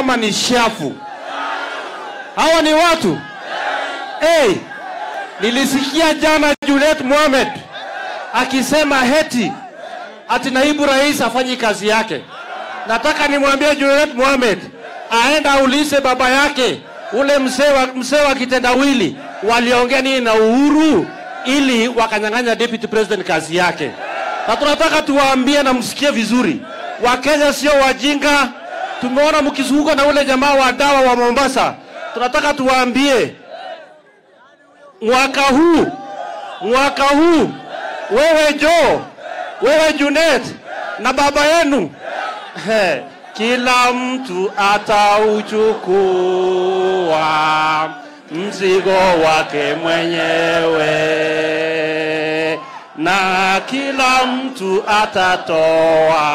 ama ni shafu? Hawa ni watu hey, nilisikia jana Juliet Mohamed akisema heti ati naibu rais afanyi kazi yake. Nataka nimwambie Juliet Mohamed aenda aulize baba yake ule mzee wa, mzee wa kitendawili waliongea nini na Uhuru ili wakanyang'anya deputy president kazi yake, na tunataka tuwaambie na msikie vizuri, Wakenya sio wajinga. Tumeona mkizunguka na ule jamaa wa dawa wa Mombasa. Tunataka tuwaambie mwaka huu, mwaka huu wewe Joe, wewe Junet na baba yenu he, kila mtu atauchukua mzigo wake mwenyewe na kila mtu atatoa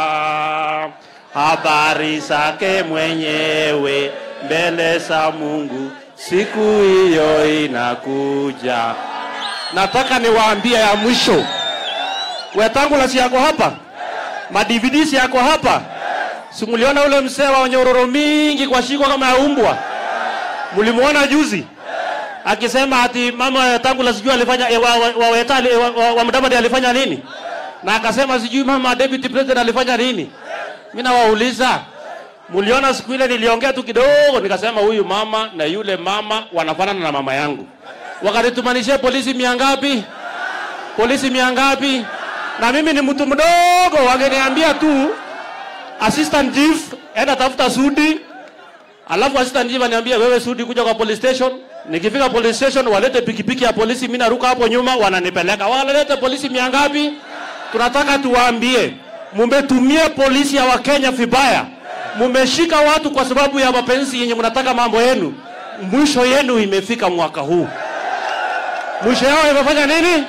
habari zake mwenyewe mbele za Mungu. Siku hiyo inakuja. Nataka niwaambie ya mwisho, Wetangula si yako hapa, madvd si yako hapa. Simuliona ule mzee wa nyororo mingi kwa shiko kama ya umbwa, mlimuona juzi akisema ati mama Wetangula sijui alifanya eh, wa, wa, wa, Weta- eh, wa, wa, wa Mudavadi alifanya nini, na akasema sijui mama deputy president alifanya nini. Mimi nawauliza, mliona siku ile niliongea tu kidogo, nikasema huyu mama na yule mama wanafanana na mama yangu. Wakanitumanishia polisi mia ngapi? Polisi mia ngapi? Na mimi ni mtu mdogo, wangeniambia tu assistant chief, enda tafuta Sudi, alafu assistant chief aniambia wewe Sudi, kuja kwa police station. Nikifika police station, walete pikipiki ya polisi, mimi naruka hapo nyuma, wananipeleka. Walete polisi mia ngapi? Tunataka tuwaambie, mumetumia polisi ya Wakenya vibaya, mumeshika watu kwa sababu ya mapenzi yenye mnataka mambo yenu. Mwisho yenu imefika mwaka huu. Mwisho yao imefanya nini?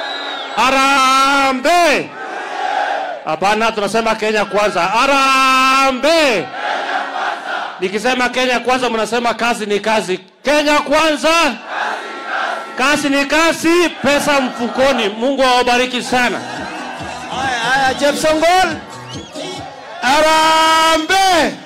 Arambe! Hapana, tunasema Kenya kwanza. Arambe! Nikisema Kenya kwanza, mnasema kazi ni kazi. Kenya kwanza, kazi ni kazi, pesa mfukoni. Mungu awabariki sana. Haya, haya, Jeff Songol. Arambe!